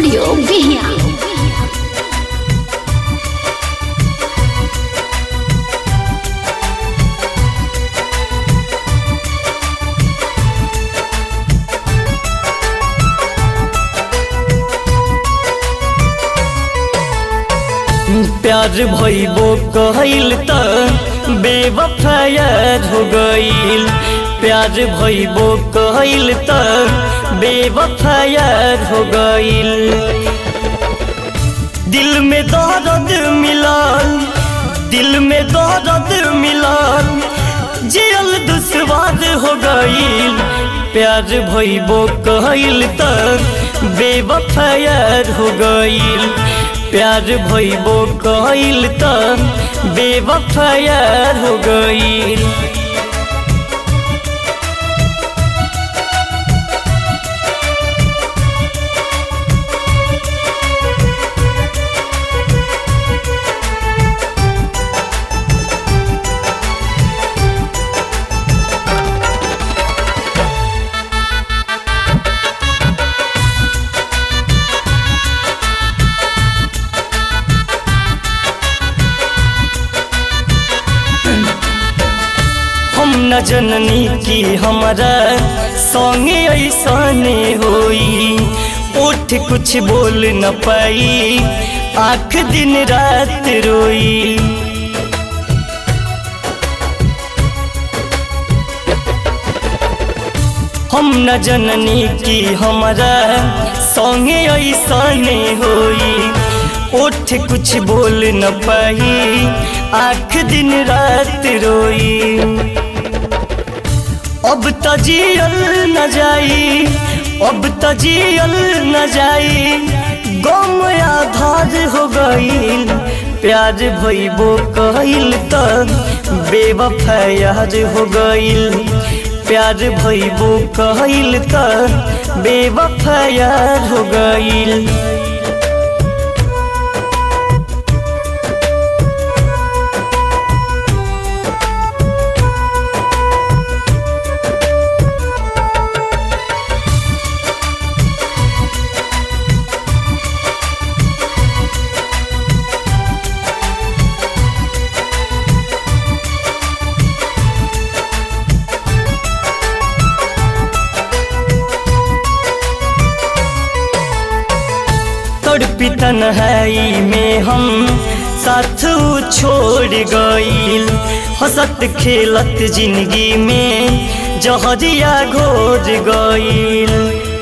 studio Bihiya प्यार भइबो कहल त बेवफायर हो गईल प्यार भइबो कहल त बेवफायर हो गईल दिल में दर्द मिलल दिल में दर्द मिलल जियल दुश्वार हो गईल प्यार भइबो कहल त बेवफायर हो गईल प्यार भइबो कहल त बेवफायर हो गईल हम न जननी की हमारा संगे ऐसने होई उठ कुछ बोल न पाई आँख दिन रात रोई हम न जननी की हमारा संगे ऐसने होई उठ कुछ बोल न पाई आँख दिन रात रोई अब तजियल न जाई अब तजियल न जाई गम आधार हो गईल प्यार भइबो कहल त बेवफायर हो गईल प्यार भइबो कहल त बेवफायर हो गईल तड़पी तन्हाई में हम साथ छोड़ गईल हंसत खेलत जिंदगी में जहरिया घोर गईल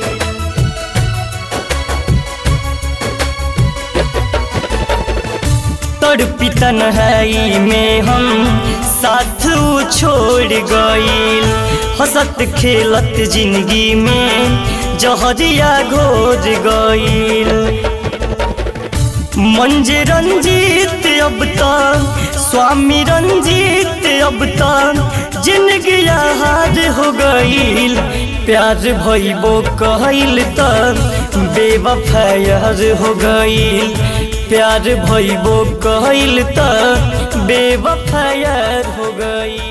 तड़पी तन्हाई में हम साथ छोड़ गईल हंसत खेलत जिंदगी में जहरिया घोर गईल मंज रंजीत अब तक स्वामी रंजीत अब तक जिंदगी हार हो गईल प्यार भइबो कहल त बेवफायर हो गईल प्यार भइबो कहल त बेवफायर हो गईल